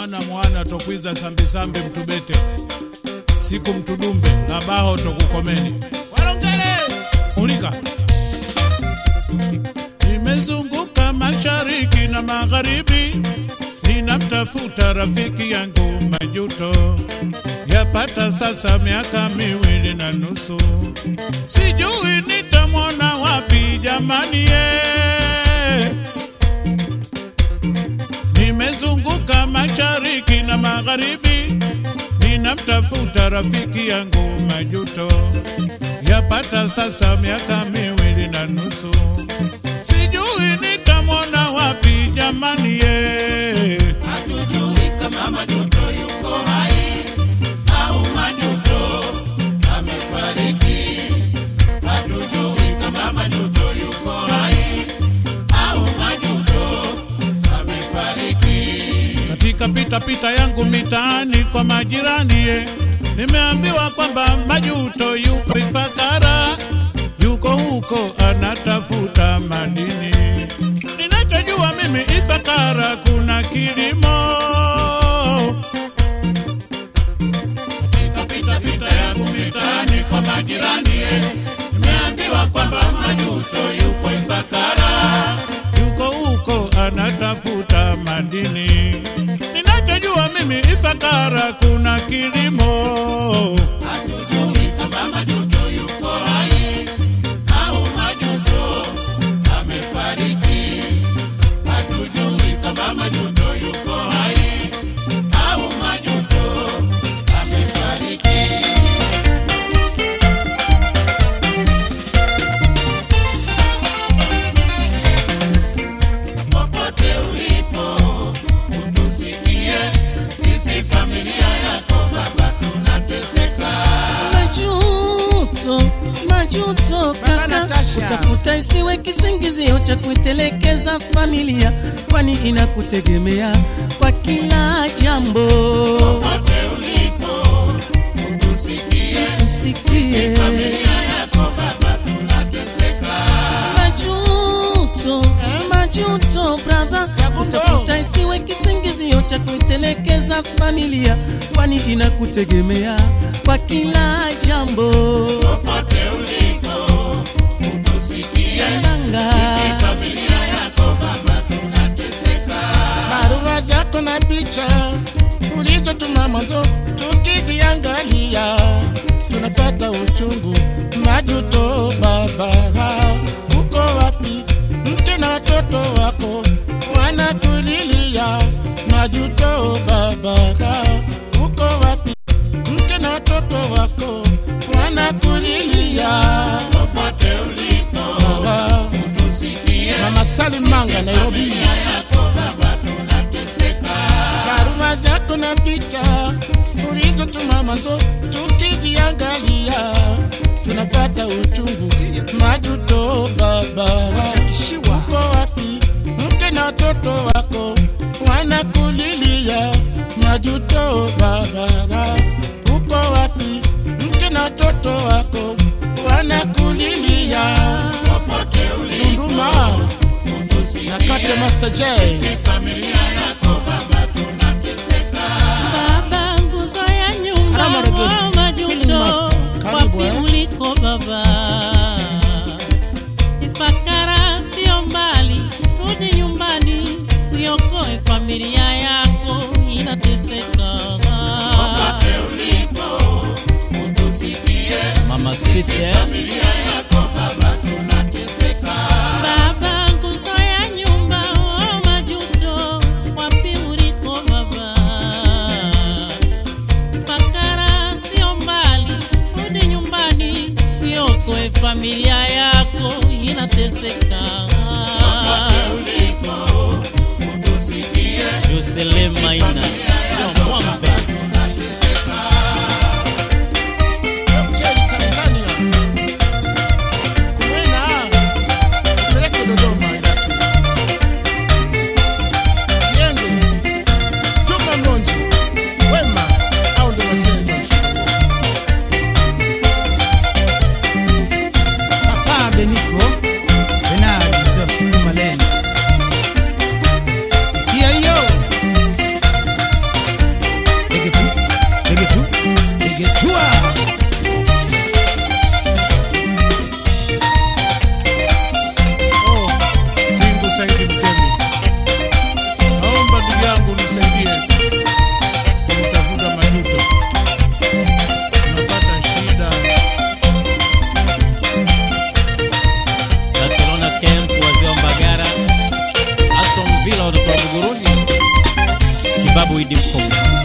mwana mwana tokwiza sambisambi mtubete siku mtudumbe ngabaho tokukomeni walongele ulika nimezunguka mashariki na magharibi ninamtafuta rafiki yangu majuto yapata sasa miaka miwili na nusu sijui nitamwona wapi jamani ye nimezunguka mashariki na magharibi ninamtafuta rafiki yangu majuto yapata sasa miaka miwili na nusu sijui nitamwona wapi jamani ye hatujui kama majuto yuko hai au majuto amefariki. Hatujui kama majuto yuko hai au majuto amefariki. katika pitapita yangu mitaani kwa majirani ye nimeambiwa kwamba majuto yuko Ifakara, yuko huko anatafuta madini. Ninachojua mimi Ifakara kuna kilimo. Katika pitapita yangu mitaani kwa majirani, ye, nimeambiwa kwamba majuto yuko Ifakara. yuko huko anatafuta madini. Ninachojua mimi Ifakara kuna kilimo. Hatujui kama majuto yuko hai au majuto amefariki. Hatujui kama majuto yuko hai au majuto amefariki. Popote ulipo utusikie, sisi familia yako baba tunateseka. majuto majuto kaka Natasha. utafuta isiwe kisingizio cha kuitelekeza familia kwani inakutegemea kwa kila jambo Popote ulipo utusikie, usikie familia yako baba tunateseka. majuto majuto brother utafuta isiwe kisingizio cha kuitelekeza familia kwani inakutegemea kwa kila jambo Popote ulipo utusikie, Nanga. familia yako baba tunateseka. barua zako na picha ulizotuma mwanzo, tukiziangalia tunapata uchungu. Majuto baba, uko wapi? Mke na watoto wako wanakulilia. Majuto baba, uko wapi? Mke na watoto wako wanakulilia. Popote ulipo Baba, utusikie, Mama Salim Manga, Nairobi. familia yako baba tunateseka. barua zako na picha ulizotuma mwanzo, tukiziangalia tunapata uchungu. Majuto baba, uko wapi? Mke na watoto wako wanakulilia. Majuto baba, uko wapi? Mke na watoto wako wanakulilia. Popote ulipo Tunduma utusikie, na Kate Master J. familia yako baba tunateseka. Baba, nguzo ya nyumba Karama Regozi, wa Feeling majuto, Master. Karibu, wapi eh. uliko baba? Ifakara sio mbali, rudi nyumbani, uiokoe familia yako inateseka. Popote ulipo utusikie, Mama Sweet, eh? familia yako baba tunateseka. Baba, nguzo ya nyumba wa majuto, wapi uliko baba? Fakara sio mbali, rudi nyumbani, iokoe familia yako inateseka. Ulipo utusikie, Jocelyn Maina, sio mwambe. Cheli Tanzania. Kumwena, peleke Dodoma Iraki. Kienge, Juma Mlonji, Wema, au ndo mashenza mshikamoo. Papa Beniko Benadi za sukuma leni. Sikia hiyo. Vila watoto wa Buguruni, Kibabu Idi Mkomo.